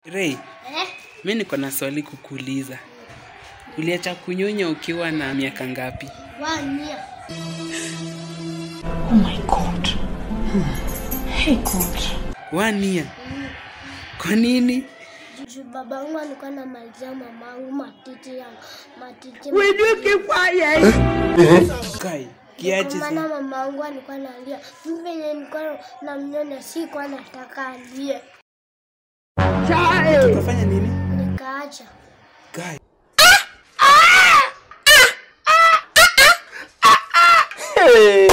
Ray, Eh? mi niko na swali kukuuliza. Uliacha kunyonya ukiwa na miaka ngapi? Wania. Oh my God. Hey God. One year. Kwa nini? Juu babangu alikuwa anamalizia mamangu matiti yangu. Matiti. Kai, kiaje Kwa maana sasa? mamangu alikuwa analia. Mimi venye nilikuwa namnyonya sikuwa nataka alie. Ukafanya nini? Nikaacha. Kai. Hey!